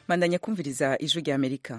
bandanya kumviriza ijwi rya amerika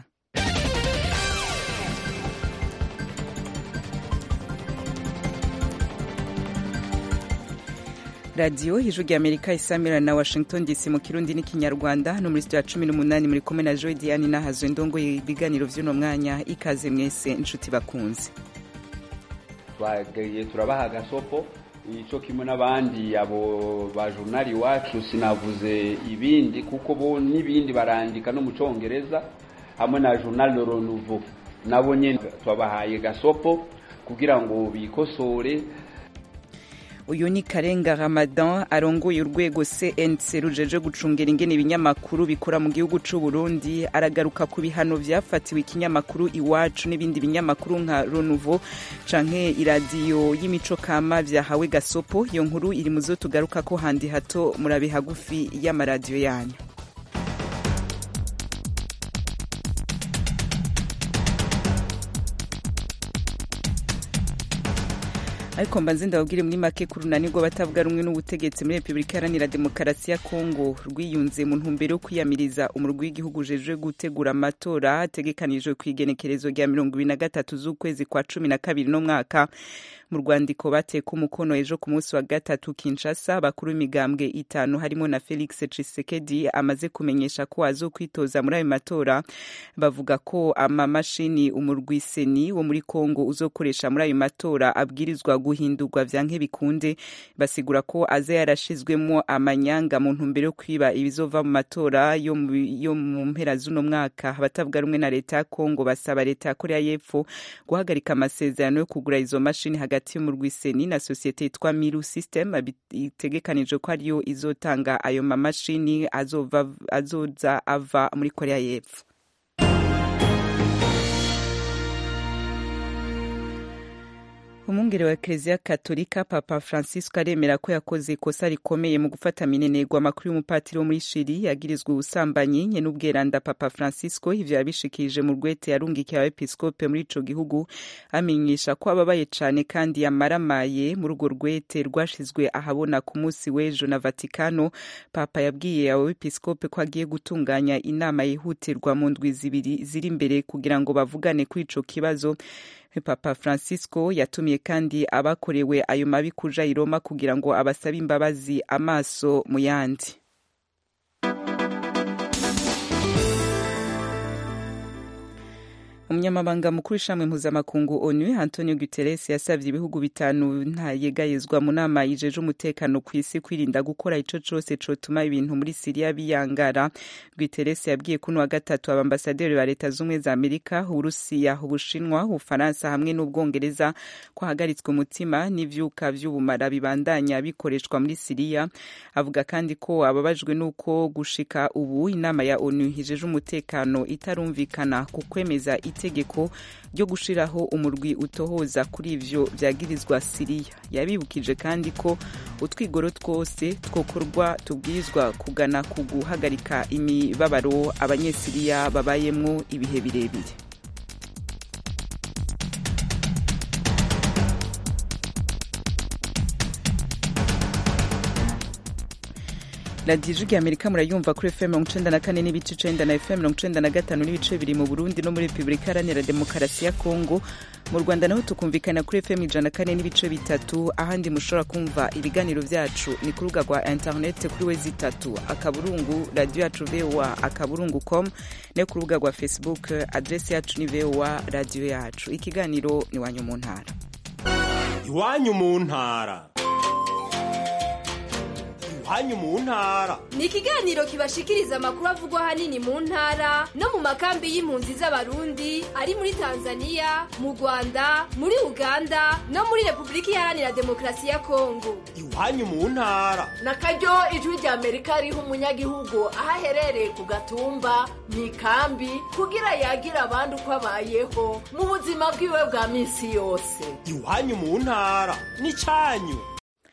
radiyo ijwi rya amerika isamira na washington dc mu kirundi n'ikinyarwanda no muri sitiyo ya cumi n'umunani muri kumwe na joy diane n'ahazwe ndongoye ibiganiro vy'uno mwanya ikaze mwese inshuti bakunze twagaye turabaha agasopo ico kimwe n'abandi abo ba journal iwacu sinavuze ibindi kuko bo n'ibindi barandika no mu congereza hamwe na journal Le Renouveau nabo nyene twabahaye gasopo kugira ngo bikosore uyu ni karenga ramadan arongoye urwego cnc rujeje gucungera ingene ibinyamakuru bikora mu gihugu c'u burundi aragaruka ku bihano vyafatiwe ikinyamakuru iwacu n'ibindi binyamakuru nka renouveau canke iradiyo y'imico kama vyahawe gasopo iyo nkuru iri muzo tugaruka ko handi hato murabe hagufi y'amaradiyo yanyu ariko mbanze ndababwire muri make ku runani rw'abatavuga rumwe n'ubutegetsi muri repubulika iharanira demokarasi ya kongo rwiyunze mu ntumbero yo kwiyamiriza umurwi w'igihugu ujejwe gutegura amatora ategekanijwe ku igenekerezo rya mirongo ibiri na gatatu z'ukwezi kwa cumi na kabiri no mwaka mu rwandiko bateka umukono ejo ku munsi wa gatatu kinshasa bakuru b'imigambwe itanu harimo na felix cisekedi amaze kumenyesha ko azokwitoza muri ayo matora bavuga ko amamashini umurwi seni wo muri kongo uzokoresha muri ayo matora abwirizwa guhindurwa vyanke bikunde basigura ko aza yarashizwemo amanyanga mu ntumbero yo kwiba ibizova mu matora yo mu mpera z'uno mwaka abatavuga rumwe na leta ya kongo basaba leta ya korea y'epfo guhagarika amasezerano yo kugura izo mashini hagati y'umurwi seni na sosiyete yitwa miru system itegekanijwe ko ariyo izotanga ayo mamashini azoza ava muri korea y'epfo umwungere wa ekereziya katolika papa francisco aremera ko yakoze ikosa rikomeye mu gufata minenegwa amakuru y'umupatiri wo muri shiri yagirizwa ubusambanyi nye n'ubweranda papa francisco ivyo yabishikirije mu rwete yarungikiye abepiskope muri ico gihugu amenyesha ko ababaye cane kandi yamaramaye muri urwo rwete rwashizwe ahabona ku munsi w'ejo na vatikano papa yabwiye abo bepiskope ko agiye gutunganya inama yihutirwa mu ndwi zibiri ziri imbere kugira ngo bavugane kuri ico kibazo papa francisco yatumiye kandi abakorewe ayo mabi kuja i roma kugira ngo abasabe imbabazi amaso mu yandi umunyamabanga mukuru w'ishamwe mpuzamakungu onu antonio guterres yasavye ibihugu bitanu ntayegayezwa mu nama yijeje umutekano ku isi kwirinda gukora ico cose cotuma ibintu muri siriya biyangara guterres yabwiye kuno wa gatatu abambasaderi ba leta z'ubumwe za amerika uburusiya ubushinwa ubufaransa hamwe n'ubwongereza ko hagaritswe umutima n'ivyuka vy'ubumara bibandanya bikoreshwa muri siriya avuga kandi ko ababajwe n'uko gushika ubu inama ya onu yijeje umutekano itarumvikana ku kwemeza itegeko ryo gushiraho umurwi utohoza kuri ivyo vyagirizwa siriya yabibukije kandi ko utwigoro twose twokorwa tubwirizwa kugana ku guhagarika imibabaro abanyesiriya babayemwo ibihe birebire radiyo ijwi amerika murayumva kuri fm mirongo icenda na kane n'ibice icenda na fm mirongo icenda na gatanu n'ibice bibiri mu burundi no muri repubulika iharanira demokarasi ya kongo mu rwanda naho tukumvikana kuri fm ijana na kane n'ibice bitatu ahandi mushobora kumva ibiganiro vyacu ni ku rubuga rwa interinete kuri wezi itatu akaburungu radiyo yacu voa akaburungu com no ku rubuga rwa facebook adresi yacu ni voa radiyo yacu ikiganiro ni iwanyu mu ntara iwanyu mu ntara iwanyu mu ntara ni ikiganiro kibashikiriza amakuru avugwa ahanini mu ntara no mu makambi y'impunzi z'abarundi ari muri tanzania mu rwanda muri uganda no muri repubulika iharanira demokarasi ya kongo iwanyu mu ntara na karyo ijwi rya amerika riha umunyagihugu aho aherereye ku gatumba mu ikambi kugira yagira abandi uko abayeho mu buzima bwiwe bwa minsi yose iwanyu mu ntara ni cyanyu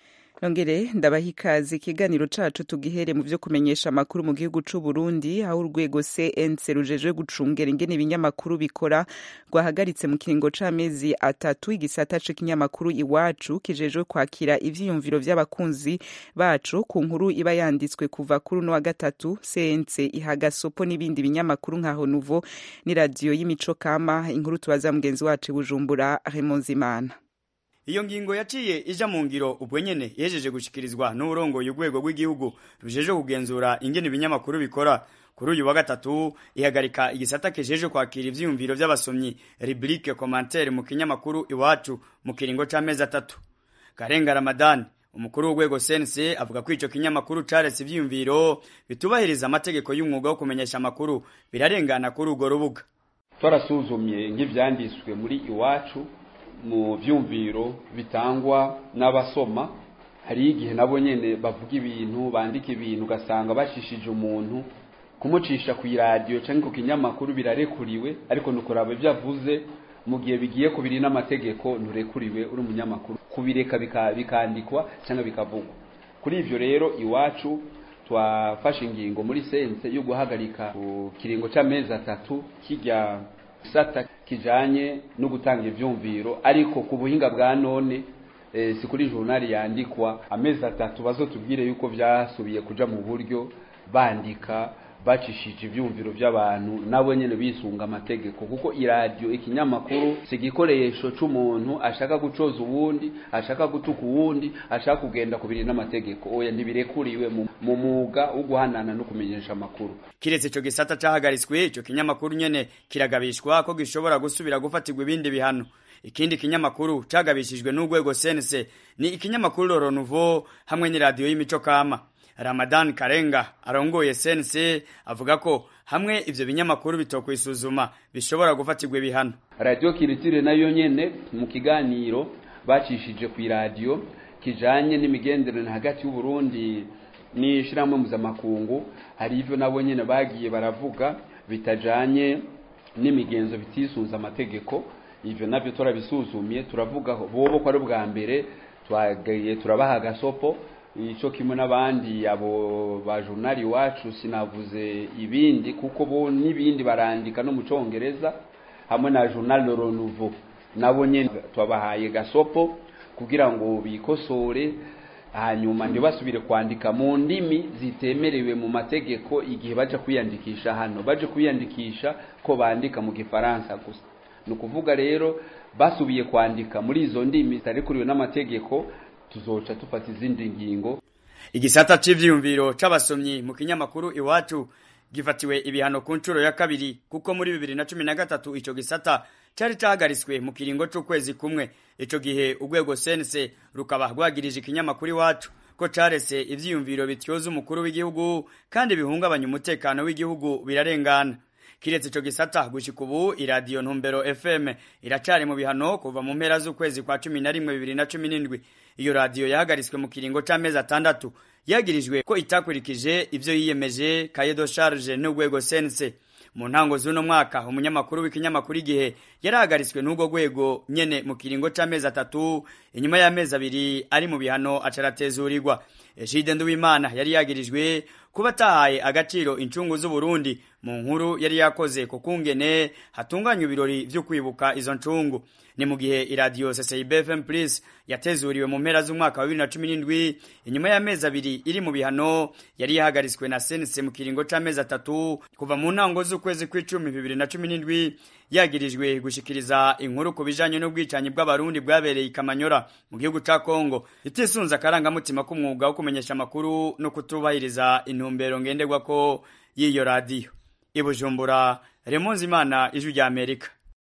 nongere ndabaha ikaze ikiganiro cacu tugihere mu vyo kumenyesha amakuru mu gihugu c'u Burundi aho urwego CNC rujejwe gucungera ingene ibinyamakuru bikora rwahagaritse mu kiringo c'amezi atatu igisata c'ikinyamakuru iwacu kijejwe kwakira ivyiyumviro vy'abakunzi bacu ku nkuru iba yanditswe kuva kuri uno wa gatatu CNC ihaga sopo n'ibindi binyamakuru nka Honuvo ni radio y'imico kama inkuru tubaza mugenzi wacu i Bujumbura Raymond Zimana iyo ngingo yaciye ija mu ngiro ubwo nyene yejeje gushikirizwa n'uburongoye urwego rw'igihugu rujeje kugenzura ingene ibinyamakuru bikora kuri uyu wa gatatu ihagarika igisata kijeje kwakira ivyiyumviro vy'abasomyi rubrique commentaire mu kinyamakuru iwacu mu kiringo c'amezi atatu karenga ramadani umukuru w'urwego CNC avuga ko ico kinyamakuru caretse ivyiyumviro bitubahiriza amategeko y'umwuga wo kumenyesha amakuru birarengana kuri urwo rubuga twarasuzumye nk'ivyanditswe muri iwacu mu vyumviro bitangwa n'abasoma hari igihe nabo nyene bavuga ibintu bandika ibintu ugasanga bashishije umuntu kumucisha ku iradiyo canke ku kinyamakuru birarekuriwe ariko nukuraba ivyo avuze mu gihe bigiye kubiri n'amategeko nturekuriwe uri umunyamakuru kubireka bikandikwa cyangwa bikavugwa kuri ivyo rero iwacu twafashe ingingo muri sense yo guhagarika ku kiringo c'amezi atatu kijya gisata kijanye no gutanga ivyumviro ariko ku buhinga bwa none e, si kuri journal yandikwa amezi atatu bazotubwire yuko vyasubiye kuja mu buryo bandika bacishije ivyumviro by'abantu nabo nyene bisunga amategeko kuko iradiyo ikinyamakuru si igikoresho c'umuntu ashaka gucoza uwundi ashaka gutuka uwundi ashaka kugenda kubiri n'amategeko oya ntibirekuriwe mu mwuga wo guhanana no kumenyesha amakuru kiretse ico gisata cahagaritswe ico kinyamakuru nyene kiragabishwa ko gishobora gusubira gufatirwa ibindi bihano ikindi kinyamakuru cagabishijwe n'urwego CNC ni ikinyamakuru Loro Nouveau hamwe n'iradiyo y'imico kama Ramadan Karenga arongoye CNC avuga ko hamwe ivyo binyamakuru bitokwisuzuma bishobora gufatirwa ibihano radio kiritire nayo nyene mu kiganiro bacishije ku radio kijanye n'imigenderanire hagati y'u Burundi n'ishiramwe mpuzamakungu hari ivyo nabo nyene bagiye baravuga bitajanye n'imigenzo bitisunza amategeko ivyo navyo turabisuzumye turavugaho bobo ko ari ubwa mbere twagaye turabaha gasopo ico kimwe n'abandi abo ba journal iwacu sinavuze ibindi kuko bo n'ibindi barandika no mu congereza hamwe na journal Le Renouveau nabo nyene twabahaye gasopo kugira ngo bikosore hanyuma ntibasubire kwandika mu ndimi zitemerewe mu mategeko igihe baje kwiyandikisha hano baje kwiyandikisha ko bandika mu gifaransa gusa ni ukuvuga rero basubiye kwandika muri izo ndimi zitarekuriwe n'amategeko tuzoca tufata izindi ngingo igisata c'ivyiyumviro c'abasomyi mu kinyamakuru iwacu gifatiwe ibihano ku nshuro ya kabiri kuko muri bibiri na cumi na gatatu ico gisata cari cahagaritswe mu kiringo c'ukwezi kumwe ico gihe urwego sense rukaba rwagirije ikinyamakuru iwacu ko carese ivyiyumviro bityoza umukuru w'igihugu kandi bihungabanya umutekano w'igihugu birarengana kiretse ico gisata gushika ubu iradiyo ntumbero fm iracari mu bihano kuva mu mpera z'ukwezi kwa cumi na rimwe bibiri na cumi n'indwi iyo radiyo yahagaritswe mu kiringo c'amezi atandatu yagirijwe ko itakurikije ivyo yiyemeje kayedo charge n'urwego sense mu ntango z'uno mwaka umunyamakuru w'ikinyamakuru igihe yarahagaritswe n'urwo rwego nyene mu kiringo c'amezi atatu inyuma y'amezi abiri ari mu bihano acaratezurirwa Ejide Nduwimana yari yagirijwe kuba atahaye agaciro incungu z'Uburundi mu nkuru yari yakoze ku kungene hatunganywa ibirori vyo kwibuka izo ncungu ni mu gihe iradiyo CCIB FM Plus yatezuriwe mu mpera z'umwaka wa 2017 inyuma y'amezi abiri iri mu bihano yari yahagaritswe na sense mu kiringo c'amezi atatu kuva mu ntango z'ukwezi kw'icumi 2017 yagirijwe gushikiriza inkuru ku bijanye n'ubwicanyi bw'abarundi bwabereye ikamanyora mu gihugu ca Kongo itisunza akarangamutima k'umwuga wo kumenyesha amakuru no kutubahiriza intumbero ngenderwako y'iyo radiyo ibujumbura Remonzi Imana ijwi rya Amerika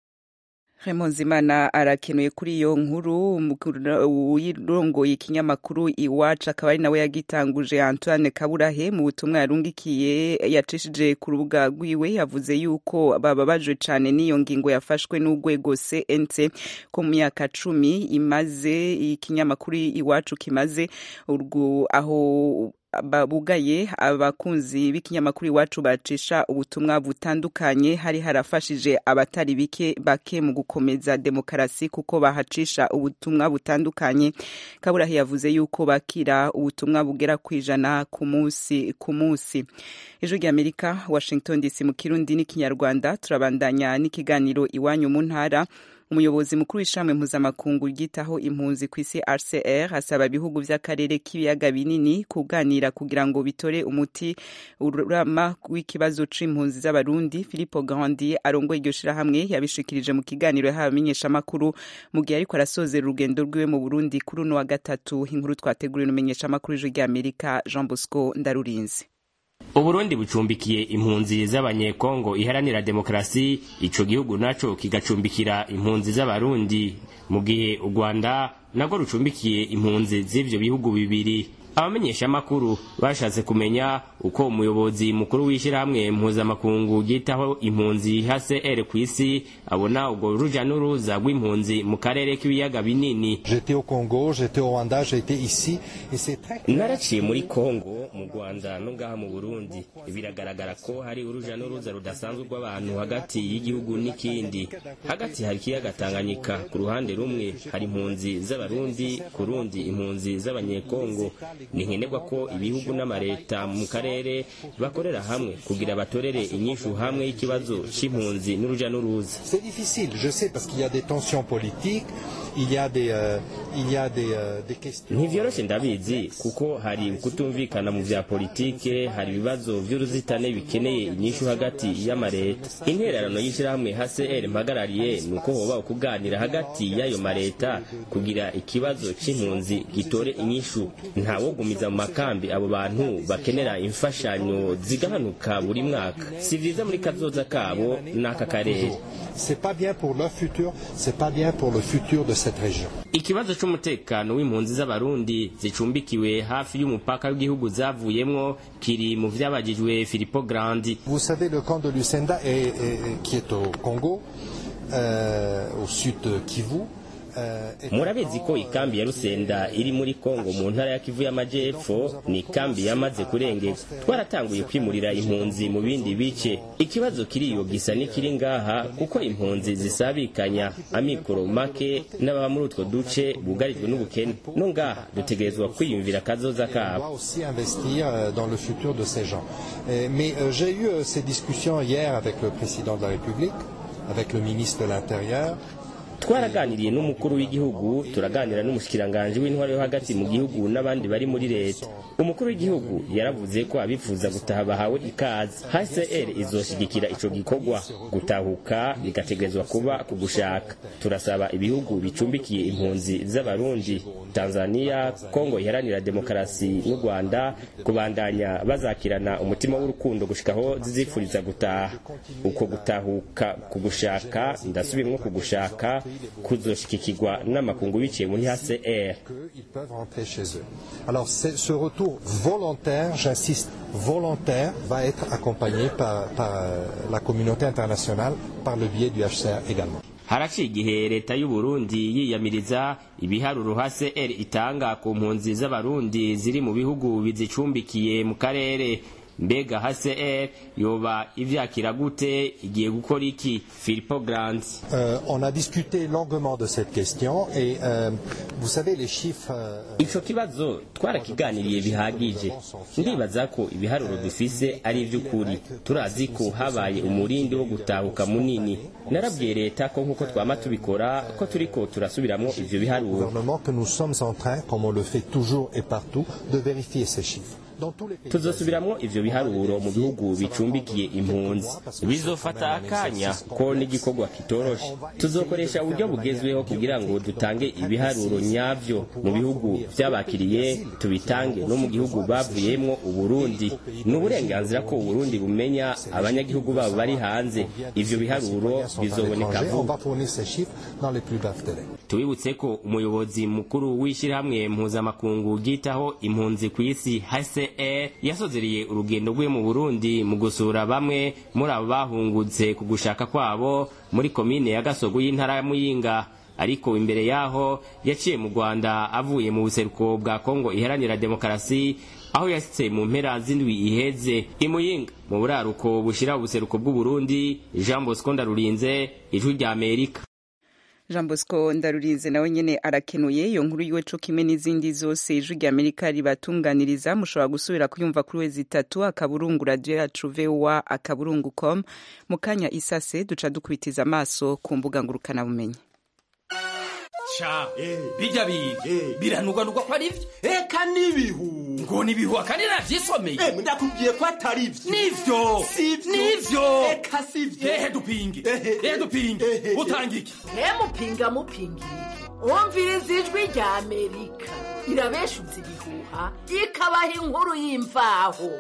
Imana arakenuye kuri iyo nkuru uyirongoye ikinyamakuru iwacu akaba ari nawe yagitanguje Antoine Kaburahe mu butumwa yarungikiye yacishije ku rubuga rwiwe yavuze yuko bababajwe cyane n'iyo ngingo yafashwe n'urwego CNC ko mu myaka cumi imaze ikinyamakuru iwacu kimaze urwo aho bugaye abakunzi b'ikinyamakuru iwacu bacisha ubutumwa butandukanye hari harafashije abatari bike bake mu gukomeza demokarasi kuko bahacisha ubutumwa butandukanye kaburahi yavuze yuko bakira ubutumwa bugera ku ijana ku munsi ku munsi ijwi ry'amerika washington dc mu kirundi n'ikinyarwanda turabandanya n'ikiganiro iwanyu mu ntara umuyobozi mukuru w'ishami mpuzamakungu ryitaho impunzi ku isi rcr asaba ibihugu by'akarere k'ibiyaga binini kuganira kugira ngo bitore umuti urama w'ikibazo c'impunzi z'abarundi philipo grandi arongoye iryo shirahamwe yabishikirije mu kiganiro yahawe amenyeshamakuru mu gihe ariko arasozera urugendo rwiwe mu burundi kuri uno wa gatatu inkuru twateguriwe n'umumenyeshamakuru w'ijwi ry'amerika jean bosco ndarurinzi uburundi bucumbikiye impunzi z'abanyekongo iharanira demokarasi ico gihugu naco kigacumbikira impunzi z'abarundi mu gihe u rwanda narwo rucumbikiye impunzi z'ivyo bihugu bibiri abamenyeshamakuru bashatse kumenya uko umuyobozi mukuru w'ishyirahamwe mpuzamakungu ryitaho impunzi hcr ku isi abona ubwo ruja n'uruza rw'impunzi mu karere k'ibiyaga binini naraciye muri kongo mu rwanda no ngaha mu burundi biragaragara ko hari uruja n'uruza rudasanzwe rw'abantu hagati y'igihugu n'ikindi hagati hari ikiyaga tanganyika ku ruhande rumwe hari impunzi z'abarundi ku rundi impunzi z'abanyekongo ni nkenerwa ko ibihugu n'amareta mu karere bakorera hamwe kugira batorere inyishu hamwe y'ikibazo c'impunzi n'uruja n'uruza ntivyoroshe ndabizi kuko hari ukutumvikana mu vya politike hari ibibazo vy'uruzitane bikeneye inyishu hagati y'amareta intererano y'ishirahamwe hcr mpagarariye ni uko hoba ukuganira hagati y'ayo mareta kugira ikibazo c'impunzi gitore inyishu ntawogumiza mu makambi abo bantu bakenera imfashanyo zigabanuka buri mwaka si vyiza muri kazoza kabo n'aka karere ikibazo c'umutekano w'impunzi z'abarundi zicumbikiwe hafi y'umupaka w'igihugu zavuyemwo kiri mu vyabajijwe filipo grandi Vous savez, le camp de Lucenda est, est- qui est au Congo, euh, au sud Kivu. euh, est un murabizi camp, ko euh, ikambi ya rusenda iri muri kongo mu ntara ya kivu y'amajepfo ni ikambi yamaze kurengeka twaratanguye kwimurira impunzi mu bindi bice ikibazo kiriyo gisa n'ikiri ngaha kuko impunzi zisabikanya amikoro make n'ababa muri utwo duce bugarijwe n'ubukene no ngaha dutegerezwa kwiyumvira akazoza on kabo doit aussi investir euh, dans le futur de ces gens. Euh, Mais euh, j'ai eu euh, ces discussions hier avec le président de la République, avec le ministre de l'Intérieur. twaraganiriye n'umukuru w'igihugu turaganira n'umushikiranganji w'intwaro yo hagati mu gihugu n'abandi bari muri leta umukuru w'igihugu yaravuze ko abifuza gutaha bahawe ikaze hcr izoshigikira ico gikorwa gutahuka bigategerezwa kuba ku gushaka turasaba ibihugu bicumbikiye impunzi z'abarundi tanzania kongo iharanira demokarasi n'u rwanda kubandanya bazakirana umutima w'urukundo gushikaho zizifuriza gutaha uko gutahuka ku gushaka ndasubiramo ku gushaka kuzoshikikirwa n'amakungu biciye muri hcr qu'ils peuvent rentrer chez eux. Alors c'est- ce retour volontaire, j'insiste, volontaire, va être accompagné par, par, euh, la communauté internationale par le biais du HCR également. haraciye igihe leta y'u Burundi yiyamiriza ibiharuro hcr itanga ku mpunzi z'abarundi ziri mu bihugu bizicumbikiye mu karere mbega hcr yoba ivyakira gute igiye gukora iki filipo grant Euh, on a discuté longuement de cette question et euh, vous savez les chiffres. euh, ico kibazo twarakiganiriye bihagije ndibaza ko ibiharuro dufise ari ivy'ukuri turazi ko habaye umurindi wo gutahuka munini narabwiye leta ko nk'uko twama tubikora ko turiko turasubiramwo ivyo biharuro gouvernement que nous sommes en train, comme on le fait toujours et partout, de vérifier ces chiffres. Dans tous les pays. tuzosubiramwo ivyo biharuro mu bihugu bicumbikiye impunzi bizofata akanya ko n'igikorwa kitoroshe tuzokoresha uburyo bugezweho kugira ngo dutange ibiharuro nyavyo mu bihugu vyabakiriye tubitange no mu gihugu bavuyemwo uburundi ni uburenganzira ko uburundi bumenya abanyagihugu babo bari hanze ivyo biharuro sont à bizoboneka l'étranger. On vuba va fournir ces chiffres dans les plus brefs délais. tubibutse ko umuyobozi mukuru w'ishyirahamwe mpuzamakungu ryitaho impunzi ku isi hcr yasozereye urugendo rwe mu burundi mu gusura bamwe muri abo bahungutse ku gushaka kwabo muri komine ya gasogo y'intara ya muyinga ariko imbere yaho yaciye mu rwanda avuye mu buseruko bwa kongo iharanira demokarasi aho yasitse mu mpera z'indwi iheze imuyinga mu buraruko bushira ubuseruko bw'uburundi jean bosco ndarurinze ijwi rya amerika jean bosco ndarurinze nawe nyene arakenuye iyo nkuru yiwe co kimwe n'izindi zose ijwi rya amerika ribatunganiriza mushobora gusubira kuyumva kuri wezi itatu akaburungu radio yacu voa akaburungu com mu kanya isase duca dukubitiza amaso ku mbuga ngurukanabumenyi ca bijya biga biranugwanugwa ko ari byo eka n'ibihu ngo nibihu akandi navyisomeye ndakubwiye ko atari byo nivyo nivyo eka sivyo ehe dupinge ehe dupinge utanga iki mupinga mupinga wumviriza ijwi rya amerika irabeshutse ibihuha ikabaha inkuru y'imvaho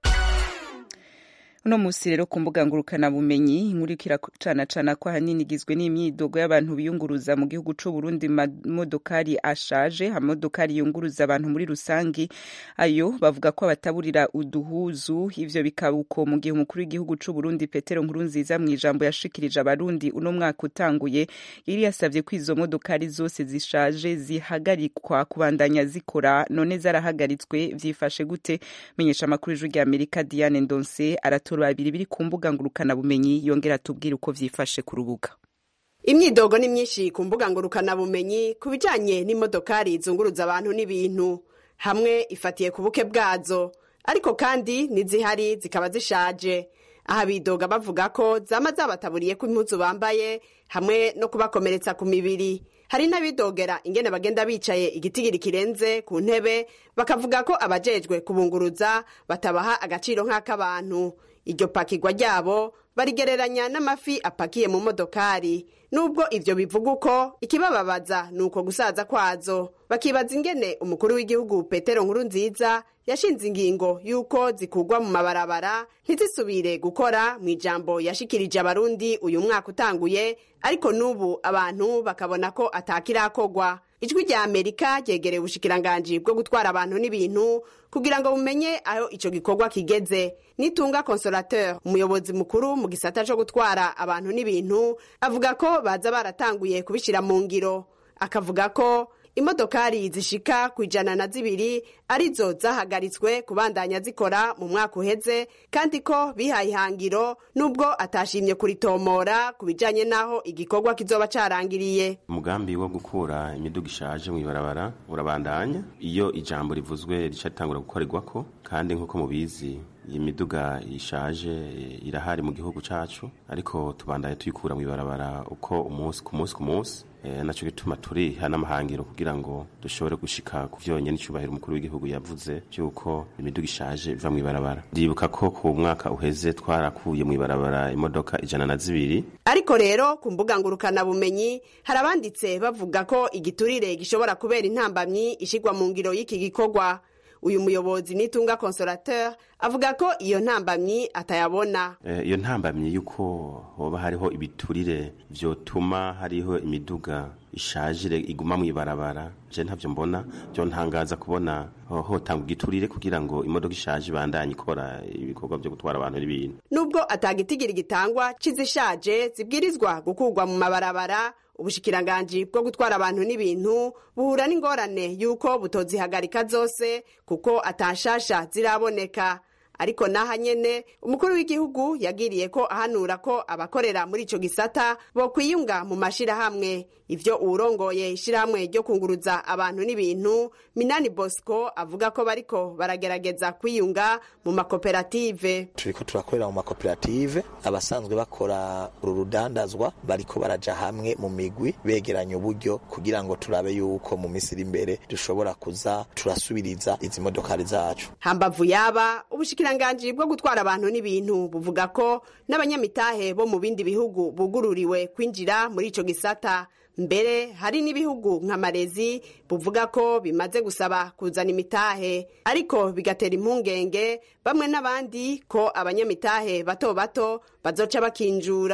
uno musi rero ku mbuga ngurukanabumenyi inkuru iriko iracanacana ko ahanini igizwe n'imyidogo y'abantu biyunguruza mu gihugu c'u Burundi amamodokari ashaje amamodokari yunguruza abantu muri rusangi ayo bavuga ko abataburira uduhuzu ivyo bikaba uko mu gihe umukuru w'igihugu c'u Burundi Petero Nkurunziza mu ijambo yashikirije abarundi uno mwaka utanguye yari yasavye ko izo modokari zose zishaje zihagarikwa kubandanya zikora none zarahagaritswe vyifashe gute menyesha amakuru y'ijwi rya Amerika Diane Ndonse aratu babiri biri ku mbuga ngurukanabumenyi yongera atubwira uko vyifashe ku rubuga imyidogo ni myinshi ku mbuga ngurukanabumenyi ku bijanye n'imodokari zunguruza abantu n'ibintu hamwe ifatiye ku buke bwazo ariko kandi n'izihari zikaba zishaje aha bidoga bavuga ko zama zabataburiye ko impuzu bambaye hamwe no kubakomeretsa ku mibiri hari n'abidogera ingene bagenda bicaye igitigiri kirenze ku ntebe bakavuga ko abajejwe kubunguruza batabaha agaciro nk'ak'abantu iryo pakirwa ryabo barigereranya n'amafi apakiye mu modokari nubwo ivyo bivuga uko ikibababaza ni uko gusaza kwazo bakibaza ingene umukuru w'igihugu petero nkuru nziza yashinze ingingo y'uko zikugwa mu mabarabara ntizisubire gukora mu ijambo yashikirije abarundi uyu mwaka utanguye ariko n'ubu abantu bakabona ko atakirakogwa ijwi rya amerika ryegereye ubushikiranganji bwo gutwara abantu n'ibintu kugira ngo bumenye aho ico gikorwa kigeze nitunga consolateur umuyobozi mukuru mu gisata co gutwara abantu n'ibintu avuga ko baza baratanguye kubishira mu ngiro akavuga ko imodokari zishika ku ijana na zibiri arizo zahagaritswe kubandanya zikora mu mwaka uheze kandi ko bihaye ihangiro nubwo atashimye kuritomora ku bijanye n'aho igikorwa kizoba carangiriye umugambi wo gukura imiduga ishaje mu ibarabara urabandanya iyo ijambo rivuzwe rica ritangura gukorerwako kandi nk'uko mubizi iyi miduga ishaje irahari mu gihugu cacu ariko tubandanye tuyikura mu ibarabara uko umunsi ku munsi ku munsi e, naco gituma turiha n'amahangiro kugira ngo dushobore gushika ku vyonyene icubahiro umukuru w'igihugu yavuze vy'uko imiduga ishaje iva mu ibarabara ndibuka ko ku mwaka uheze twarakuye mu ibarabara imodoka ijana na zibiri ariko rero ku mbuga ngurukanabumenyi hari abanditse bavuga ko igiturire gishobora kubera intambamyi ishigwa mu ngiro y'iki gikorwa uyu muyobozi nitunga consolateur avuga ko iyo ntambamyi atayabona iyo ntambamyi y'uko hoba hariho ibiturire vyotuma hariho imiduga ishajire iguma mu ibarabara je ntavyo mbona byo ntangaza kubona hotanga igiturire kugira ngo imodoka ishaje ibandanye ikora ibikorwa vyo gutwara abantu n'ibintu nubwo atagitigiri gitangwa c'izishaje zibwirizwa gukurwa mu mabarabara ubushikiranganji bwo gutwara abantu n'ibintu buhura n'ingorane y'uko butozihagarika zose kuko atashasha ziraboneka ariko naha nyene umukuru w'igihugu yagiriye ko ahanura ko abakorera muri ico gisata bo kwiyunga mu mashirahamwe ivyo uwurongoye ishirahamwe ryo kunguruza abantu n'ibintu minani bosco avuga ko bariko baragerageza kwiyunga mu makoperative turiko turakorera mu makoperative abasanzwe bakora uru rudandazwa bariko baraja hamwe mu migwi begeranya uburyo kugira ngo turabe yuko mu minsi iri imbere dushobora kuza turasubiriza izi modokari zacu hambavu yaba ubushikiranganji bwo gutwara abantu n'ibintu buvuga ko n'abanyamitahe bo mu bindi bihugu bugururiwe kwinjira muri ico gisata mbere hari n'ibihugu nka marezi buvuga ko bimaze gusaba kuzana imitahe ariko bigatera impungenge bamwe n'abandi ko abanyamitahe bato bato bazoca bakinjura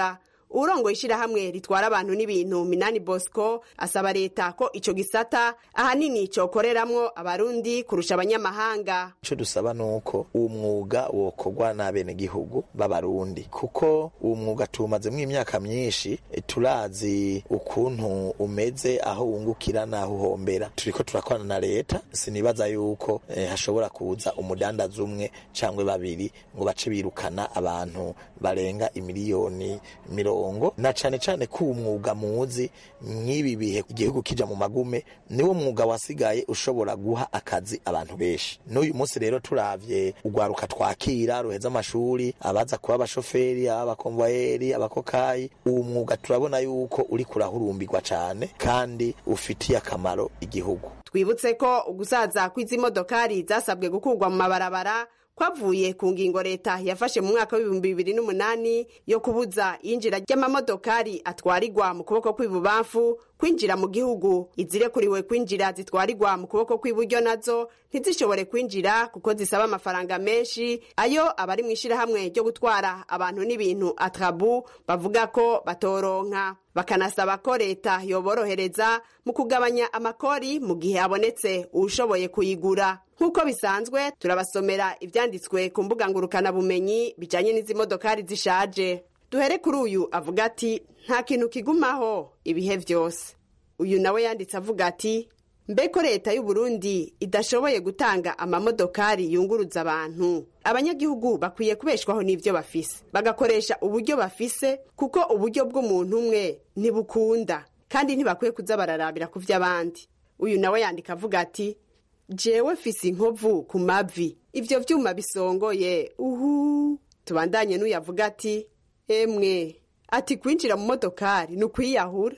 urongoye ishirahamwe ritwara abantu n'ibintu minani bosco asaba leta ko ico gisata ahanini cokoreramwo abarundi kurusha abanyamahanga ico dusaba nuko uwo mwuga wokorwa n'abenegihugu b'abarundi kuko uwo mwuga tuwumazemwo imyaka myinshi e, turazi ukuntu umeze aho wungukira n'aho uhombera turiko turakorana na leta sinibaza yuko eh, hashobora kuza umudandaza umwe cangwe babiri ngo bace birukana abantu barenga imiliyoni mirongo na cane cane ko uwo mwuga muzi mw'ibi bihe igihugu kija mu magume niwo mwuga wasigaye ushobora guha akazi abantu benshi n'uyu munsi rero turavye urwaruka twakira ruheza amashuri abaza kuba abashoferi abakomvayeri abakokayi uwo mwuga turabona yuko uri kurahurumbirwa cane kandi ufitiye akamaro igihugu twibutse ko ugusaza kw'izi modokari zasabwe gukurwa mu mabarabara kwavuye ku ngingo leta yafashe mu mwaka w'ibihumbi bibiri n'umunani yo kubuza iyinjira ry'amamodokari atwarirwa mu kuboko kw'ibubamfu kwinjira mu gihugu izirekuriwe kwinjira zitwarirwa mu kuboko kw'iburyo nazo ntizishobore kwinjira kuko zisaba amafaranga menshi ayo abari mu ishirahamwe ryo gutwara abantu n'ibintu atrabu bavuga ko batoronka bakanasaba ko leta yoborohereza mu kugabanya amakori mu gihe habonetse uwushoboye kuyigura nk'uko bisanzwe turabasomera ivyanditswe ku mbuga ngurukanabumenyi bijanye n'izi modokari zishaje duhere kuri uyu avuga ati nta kintu kigumaho ibihe vyose uyu nawe yanditse avuga ati mbeko leta y'u Burundi idashoboye gutanga amamodokari yunguruza abantu abanyagihugu bakwiye kubeshwaho n'ivyo bafise bagakoresha uburyo bafise kuko uburyo bw'umuntu umwe ntibukunda kandi ntibakwiye kuza bararabira ku vy'abandi uyu nawe yandika avuga ati jewe fise inkovu ku mavi ivyo vyuma bisongoye uhu tubandanye n'uyavuga ati emwe ati kwinjira mu modokari ni ukwiyahura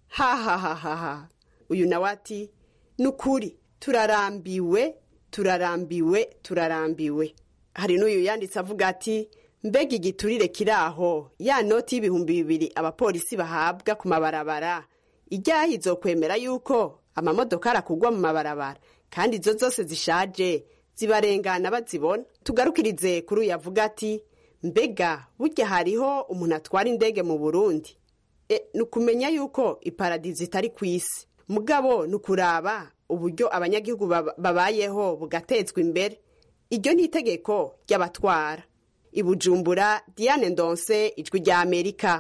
hahahahaha uyu nawe ati ni ukuri turarambiwe turarambiwe turarambiwe hari n'uyu yanditse avuga ati mbega igiturire kiri aho ya noti y'ibihumbi bibiri abapolisi bahabwa ku mabarabara ijyaho izokwemera yuko amamodokari akugwa mu mabarabara kandi izo zose zishaje zibarengana bazibona tugarukirize kuri uyu avuga ati mbega burya hariho umuntu atwara indege mu burundi e, ni ukumenya yuko iparadizo itari ku isi mugabo ni ukuraba uburyo abanyagihugu babayeho bugatezwa imbere iryo ni itegeko ry'abatwara ibujumbura diane ndonse ijwi rya amerika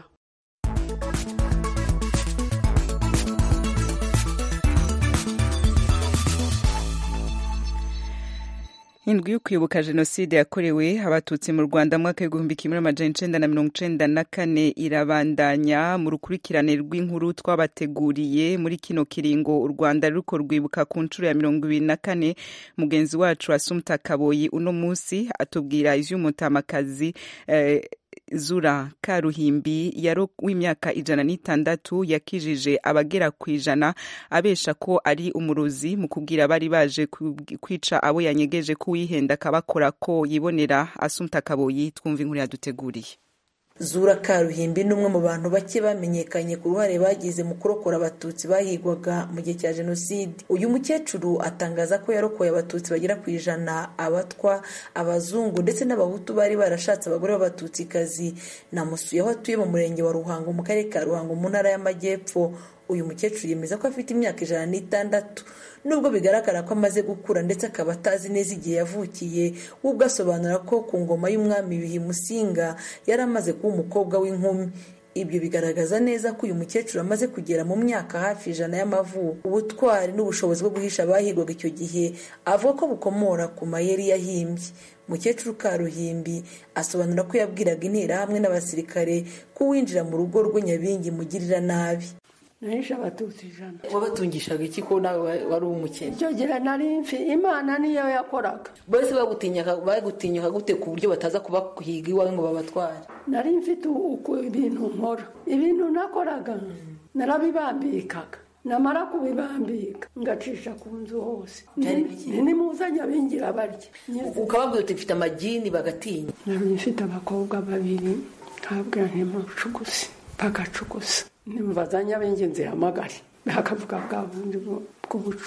indwi yo kwibuka jenoside yakorewe abatutsi mu rwanda mwaka w'igihumbi kimwe n'amajana icenda na mirongo icenda na kane irabandanya mu rukurikirane rw'inkuru twabateguriye muri kino kiringo u rwanda ruriko rwibuka ku nshuro ya mirongo ibiri na kane mugenzi wacu asumta kaboyi uno munsi atubwira ivy'umutamakazi eh, zura karuhimbi yaro w'imyaka ijana n'itandatu yakijije abagera ku ijana abesha ko ari umurozi mu kubwira bari baje kwica abo yanyegeje ko uwihenda akabakora ko yibonera asumta kaboyi twumva inkuru yaduteguriye zura karuhimbi ni umwe mu bantu bake bamenyekanye ku ruhare bagize mu kurokora abatutsi bahigwaga mu gihe cya jenoside uyu mukecuru atangaza ko yarokoye abatutsi bagera ku ijana abatwa abazungu ndetse n'abahutu bari barashatse abagore b'abatutsikazi namusuye aho atuye mu murenge wa ruhango mu karere ka ruhango mu ntara y'amajyepfo uyu mukecuru yemeza ko afite imyaka ijana n'itandatu nubwo bigaragara ko amaze gukura ndetse akaba atazi neza igihe yavukiye we ubwo asobanura ko ku ngoma y'umwami bihi musinga yari amaze kuba umukobwa w'inkumi ibyo bigaragaza neza ko uyu mukecuru amaze kugera mu myaka hafi ijana y'amavuko ubutwari n'ubushobozi bwo guhisha abahigwaga icyo gihe avuga ko bukomora ku mayeri yahimbye umukecuru karuhimbi asobanura ko yabwiraga interahamwe n'abasirikare ko uwinjira mu rugo rwe nyabingi mugirira nabi nahishe abatutsi ijana wabatungishaga iki ko nawe wari umukene icyo gihe nari mfi imana niyo yakoraga bose bagutinyuka gute ku buryo bataza kubahiga iwawe ngo babatware nari mfite uko ibintu nkora ibintu nakoraga narabibambikaga namara kubibambika ngacisha ku nzu hose nimuzanye abingira barya ukababwira uti mfite amagini bagatinya nari mfite abakobwa babiri nkabwira ntimucuguse bagacugusa nimubazanye ab'ingenzi hamagare bakavuga bwa bundi bw'ubucuma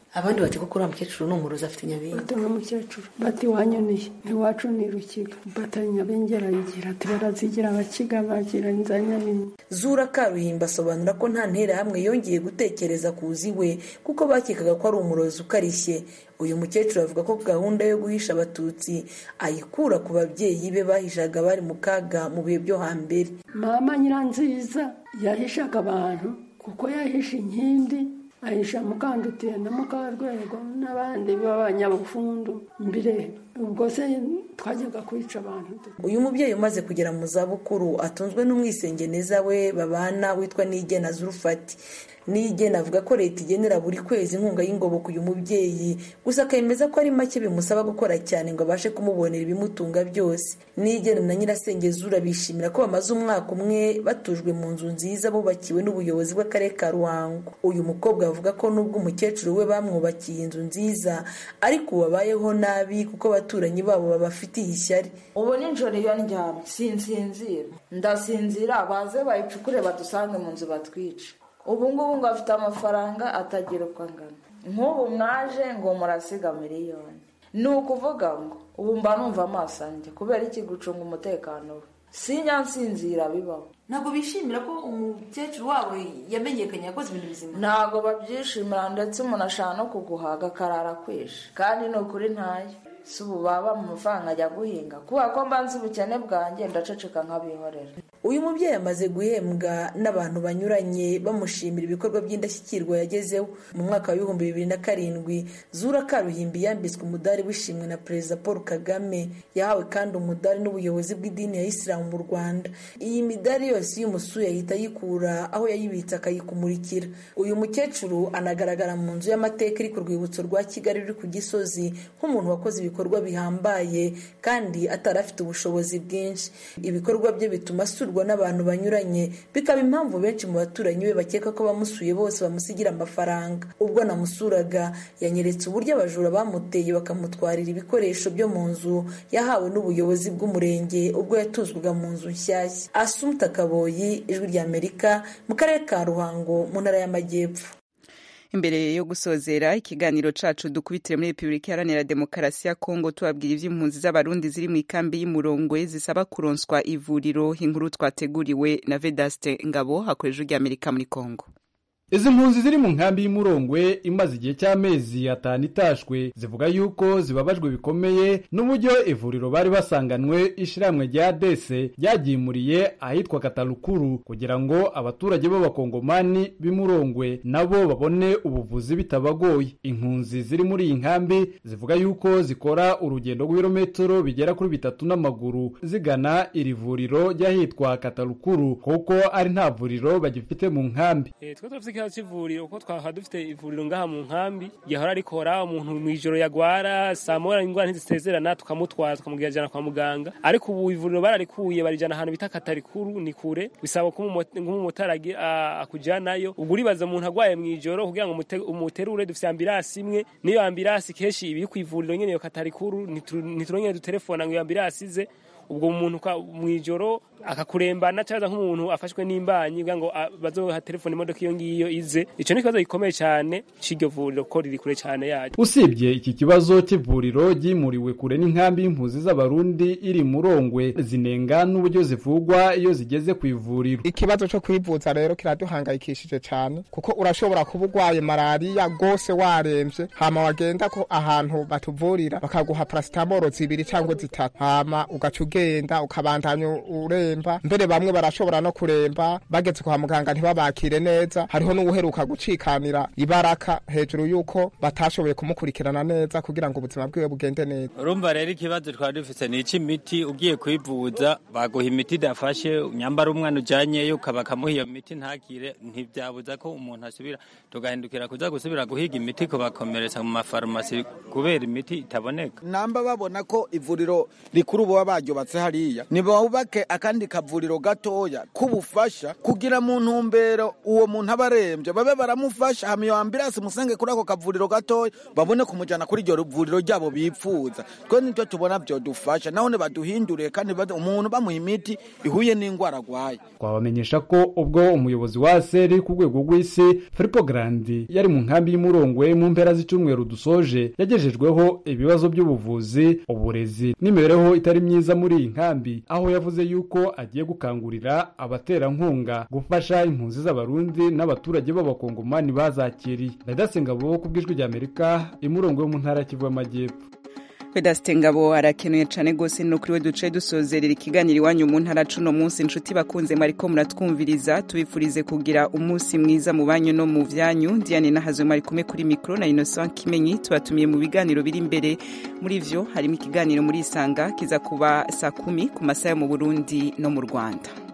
abandi bati ko uriya mukecuru ni umurozi afite nyabingi bati uriya mukecuru bati wanyoniye iwacu ni rukiga bati nyabengera yigira ati barazigira abakiga bagira inza nyabingi zura karuhimba asobanura ko nta nterahamwe yongeye gutekereza kuza iwe kuko bakekaga ko ari umurozi ukarishye uyu mukecuru avuga ko gahunda yo guhisha abatutsi ayikura ku babyeyi be bahishaga bari mu kaga mu bihe byo hambere mama nyiranziza yahishaga abantu kuko yahisha inkindi ahisha mukandutiye na mukarwego n'abandi b'abanyabufundu mbere ubwo se twajyaga kwica abantu uyu mubyeyi umaze kugera mu zabukuru atunzwe n'umwisengeneza we babana witwa nigena zurufati nigena avuga ko leta igenera buri kwezi inkunga y'ingoboka uyu mubyeyi gusa akemeza ko ari make bimusaba gukora cyane ngo abashe kumubonera ibimutunga byose nigena na nyirasengezura bishimira ko bamaze umwaka umwe batujwe mu nzu nziza bubakiwe n'ubuyobozi bw'akarere ka ruhango uyu mukobwa avuga ko nubwo umukecuru we bamwubakiye inzu nziza ariko ubu babayeho nabi kuko abaturanyi babo babafitiye ishyari ubu nijoro iyo ndyamye sinsinzira ndasinzira baze bayicukure badusange mu nzu batwice ubu ngubu ngo afite amafaranga atagira uko angana nk'ubu mwaje ngo murasiga miliyoni ni ukuvuga ngo ubu mba numva amaso anjye kubera iki gucunga umutekano we sinyansinzira bibaho ntabwo bishimira ko umukecuru wabo yamenyekanye yakoze ibintu bizima ntabwo babyishimira ndetse umuntu ashaka no kuguhaga akarara kwishe kandi ni ukuri ntayo si ubu baba mu mafaranga ajya guhinga kubera ko mbanza ubukene bwanjye ndaceceka nk'abihorera uyu mubyeyi amaze guhembwa n'abantu banyuranye bamushimira ibikorwa by'indashyikirwa yagezeho mu mwaka w'ibihumbi bibiri na karindwi zura karuhimbi yambitswe umudari w'ishimwe na perezida paul kagame yahawe kandi umudari n'ubuyobozi bw'idini ya isilamu mu rwanda iyi midari yose iyo umusuye ahita ayikura aho yayibitse akayikumurikira uyu mukecuru anagaragara mu nzu y'amateka iri ku rwibutso rwa kigali ruri ku gisozi nk'umuntu wakoze ibikorwa bihambaye kandi atari afite ubushobozi bwinshi ibikorwa bye bituma asurwa n'abantu banyuranye bikaba impamvu benshi mu baturanyi be bakeka ko bamusuye bose bamusigira amafaranga ubwo namusuraga yanyeretse uburyo abajura bamuteye bakamutwarira ibikoresho byo mu nzu yahawe n'ubuyobozi bw'umurenge ubwo yatuzwaga mu nzu nshyashya asumta kaboyi ijwi ry'amerika mu karere ka ruhango mu ntara y'amajyepfo imbere yo gusozera ikiganiro cacu dukubitire muri repubulika iharanira demokarasi ya kongo tubabwira ivy'impunzi z'abarundi ziri mu ikambi y'umurongwe zisaba kuronswa ivuriro inkuru twateguriwe na vedaste ngabo hakoresha ry'amerika muri kongo izi mpunzi ziri mu nkambi y'umurongwe imaze igihe cy'amezi atanu itashwe zivuga yuko zibabajwe bikomeye n'uburyo ivuriro bari basanganwe ishiramwe rya dese ryagimuriye ahitwa katarukuru kugira ngo abaturage b'abakongomani b'imurongwe nabo babone ubuvuzi bitabagoye impunzi ziri muri iyi nkambi zivuga yuko zikora urugendo rw'ibirometero bigera kuri bitatu n'amaguru zigana iri vuriro ry'ahitwa katarukuru kuko ari nta vuriro bagifite mu nkambi ikibazo cy'ivuriro uko twahora dufite ivuriro ngaha mu nkambi gihora rikora umuntu mu ijoro yagwara saa moya indwara ntizisezerana tukamutwara tukamujyana kwa muganga ariko ubu ivuriro bararikuye barijyana ahantu bita katarikuru ni kure bisaba ko nk'umumotari akujyanayo ubwo uribaza umuntu agwaye mu ijoro kugira ngo umuterure dufite ambirasi imwe niyo ambirasi kenshi iba iri ku ivuriro nyine iyo katarikuru ntiturongere dutelefona ngo iyo ambirasi ize ubwo umuntu mu ijoro akakurembana cyangwa nk'umuntu afashwe n'imbanyi kugira ngo bazoha telefone imodoka iyo ngiyo ize icyo ni ikibazo gikomeye cyane cy'iryo vuriro ko riri kure cyane yayo usibye iki kibazo cy'ivuriro ryimuriwe kure n'inkambi y'impunzi z'abarundi iri murongwe zinenga n'uburyo zivugwa iyo zigeze ku ivuriro ikibazo cyo kwivuza rero kiraduhangayikishije cyane kuko urashobora kuba urwaye malariya rwose warembye hama wagenda ko ahantu batuvurira bakaguha parasitamoro zibiri cyangwa zitatu hama ugaca ugenda ukabandanya uremba mbere bamwe barashobora no kuremba bageze kwa muganga ntibabakire neza hariho n'uwuheruka gucikanira ibaraka hejuru y'uko batashoboye kumukurikirana neza kugira ngo ubuzima bwiwe bugende neza urumva rero ikibazo twari dufite ni icy'imiti ugiye kwivuza baguha imiti idafashe nyambara umwana ujyanyeyo ukaba bakamuha iyo miti ntakire ntibyabuza ko umuntu asubira tugahindukira kuza gusubira guhiga imiti kubakomeretsa mu mafarumasi kubera imiti itaboneka namba babona ko ivuriro rikuru baba baryubatse hariya ntibubake akandi kavuriro gatoya k'ubufasha kugira mu ntumbero uwo muntu aba arembye ararembye babe baramufasha hama iyo ambirasi musenge kuri ako kavuriro gatoya babone kumujyana kuri iryo vuriro ryabo bipfuza twe nibyo tubona byodufasha naho baduhinduriye kandi bad- umuntu bamuha imiti ihuye n'indwara arwaye twabamenyesha ko ubwo umuyobozi wa seri ku rwego rw'isi filipo garandi yari mu nkambi y'umurongwe mu mpera z'icyumweru dusoje yagejejweho ibibazo by'ubuvuzi uburezi n'imibereho itari myiza muri iyi nkambi aho yavuze yuko agiye gukangurira abaterankunga gufasha impunzi z'abarundi n'abaturage b'abakongomani bazakiriye ndayidasenga bo ku bw'ijwi ry'amerika imurongwe yo mu ntara ya kivu y'amajyepfo Vedaste Ngabo arakenuye cyane rwose no kuri we duce dusozerera ikiganiro iwanyu mu ntara cuno munsi inshuti bakunze mwariko muratwumviriza tubifurize kugira umunsi mwiza mu banyu no mu vyanyu Diane Nahazo mwari kumwe kuri mikro na Innocent Kimenyi tubatumiye mu biganiro biri imbere muri vyo harimo ikiganiro muri Isanga kiza kuba saa kumi ku masaha yo mu Burundi no mu Rwanda